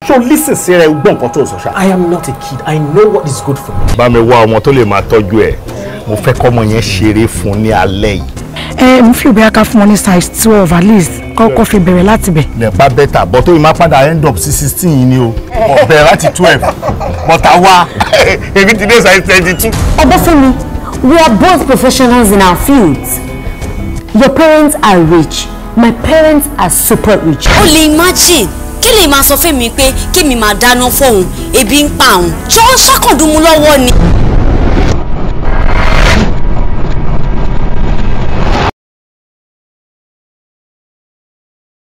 ṣó lísìn sí rẹ gbọ́n nǹkan tó sọ ṣá. I am not a kid. I know what is good for me. bá mi wá ọmọ tó lè máa tọ́jú ẹ̀ mo fẹ́ kọ́mọ yẹn ṣeré fún ní alẹ́ yìí. ẹ mo fi òbí ká fún wọn ní size twelve at least kọ́kọ́ fi bẹ̀rẹ̀ láti bẹ̀. nípa bẹ́tà bọ́ tó yìí máa padà end up sí sixteen yìí ni o ọ̀bẹ láti twelve bọ́tà wá èmi ti dé size twenty two. Obafemi, we are both professionals in our fields. Your parents are rich. My parents are super rich. o lè imagine kí lè máa sọ fún mi pé kí mi máa dáná fóun ebi ń pa òun ṣé ó ń ṣàkàndùnmú lọ́wọ́ ni.